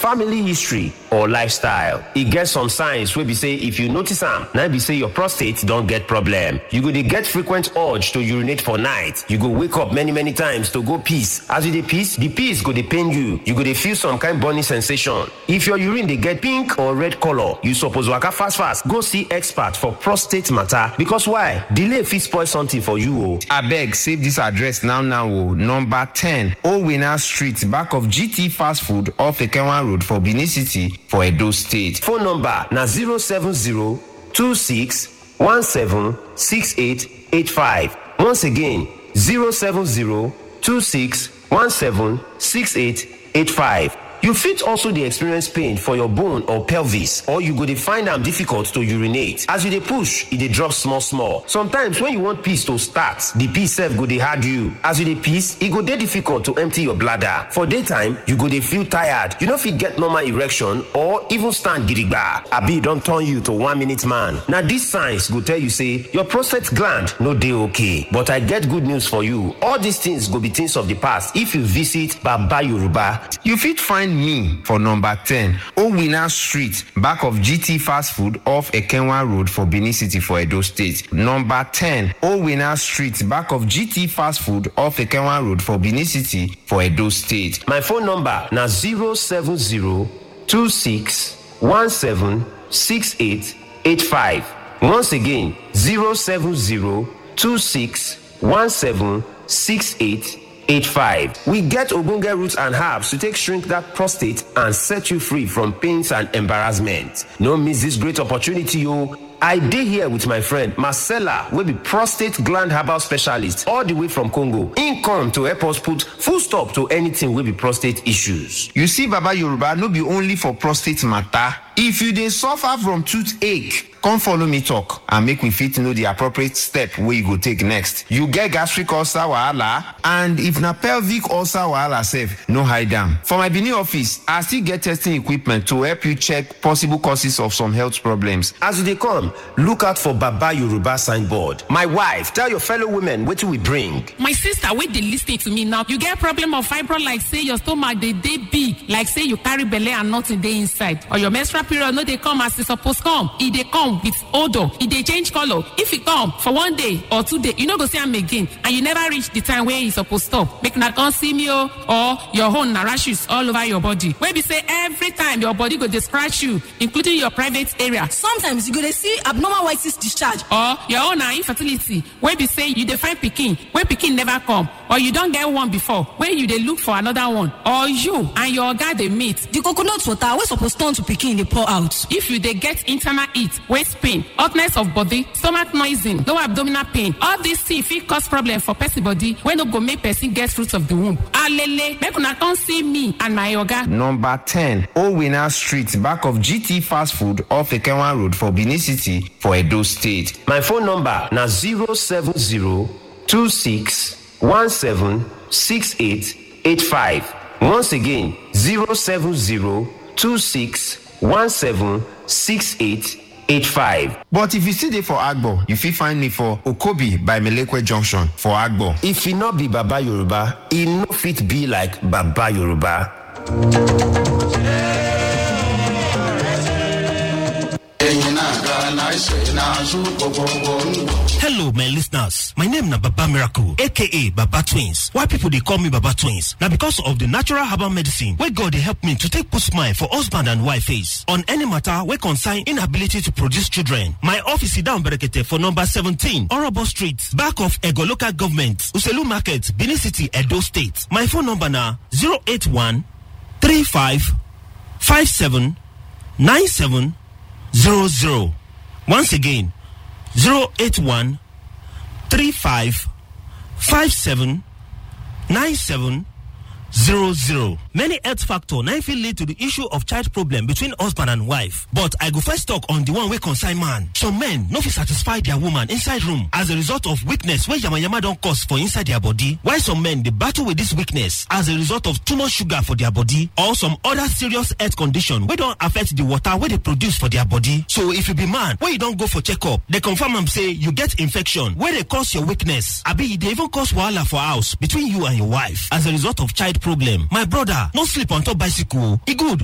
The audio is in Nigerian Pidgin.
family history or lifestyle e get some signs wey be say if you notice am na be say your prostate don get problem you go dey get frequent urge to urinate for night you go wake up many many times to go piss as you dey piss the piss go dey pain you you go dey feel some kind burning sensation if your urine dey get pink or red colour you suppose waka fast fast go see expert for prostate matter because why delay fit spoil something for you o. abeg save dis address now now o number ten owina street back of gt fast food off ekenwa road for benin city for edo state. phone number na 07026176885 once again 07026176885 you fit also dey experience pain for your bone or pelvis or you go dey find am difficult to urinate as you dey push e dey drop small small sometimes when you want piss to start the piss sef go dey hard you as you dey piss e go dey difficult to empty your bladder for daytime you go dey feel tired you no fit get normal erection or even stand gidigba abi e don turn you to one minute man na dis signs go tell you say your prostate gland no dey okay but i get good news for you all these things go be things of the past if you visit baba yoruba you fit find me for number ten owina street back of gt fast food off ekenwa road for benin city for edo state number ten owina street back of gt fast food off ekenwa road for benin city for edo state my phone number na 07026176885 once again 07026176885 we get ogbonge roots and herbs to take shrink that prostate and set you free from pains and embarrassment no miss this great opportunity o I dey here with my friend Marcella wey be prostate gland herbal specialist all the way from Congo. Im come to help us put full stop to anything wey be prostate issues. you see baba yoruba no be only for prostate matter if you dey suffer from toothache come follow me talk and make we fit know the appropriate step wey you go take next you get gastric ulcer wahala and if na pelvic ulcer wahala sef no hide am for my benin office i still get testing equipment to help you check possible causes of some health problems As you dey come, look out for Baba Yoruba signboard. My wife, tell your fellow women wetin we bring. my sister wey dey lis ten to me now you get problem of fibro like say your stomach dey dey big like say you carry belle and nothing dey inside or your menstrual period no dey come as e suppose come e dey come with odour e dey change colour if e come for one day or two day you no go see am again and you never reach the time wey e suppose stop make una come see me o or your own na rashes all over your body wey be say every time your body go dey scratch you including your private area sometimes you go dey see abnormal white cyst discharge or your own na infertility wey be say you dey find pikin wey pikin never come or you don get one before wey you dey look for another one or you and your oga dey meet the coconut water wey suppose turn to pikin dey pour out if you dey get internal heat waist pain hotness of body stomach noising low abdominal pain all these things fit cause problem for person body wey no go make person get fruit of the womb alele make una come see me and my oga number ten owina street back of gt fast food off ekenwa road for benin city for edo state My phone number na 07026176885. Once again, 07026176885. but if you still dey for agbo you fit find me for okobi by melekwe junction for agbo If e no be Baba Yoruba, e no fit be like Baba Yoruba. Hello, my listeners. My name na Baba Miracle, aka Baba Twins. Why people they call me Baba Twins? Now because of the natural herbal medicine where God they help me to take put smile for husband and wife face on any matter where concern inability to produce children. My office is down Berekete for number 17, Orobo Street, back of Ego Local Government, Uselu Market, Benin City, Edo State. My phone number na 081 35 57 97 00. Once again, 081 35 57 97 00. Many health factor now fit lead to the issue of child problem between husband and wife. But I go first talk on the one wey concern man. Some men no fit satisfy their woman inside room as a result of weakness wey yamayama don cause for inside their body. While some men dey battle with this weakness as a result of too much sugar for their body or some other serious health condition wey don affect the water wey dey produce for their body. So if you be man wey you don go for checkup, dey confirm am say you get infection wey dey cause your weakness abi e dey even cause wahala for house between you and your wife as a result of child problem. My brother, no sleep on top bicycle. E good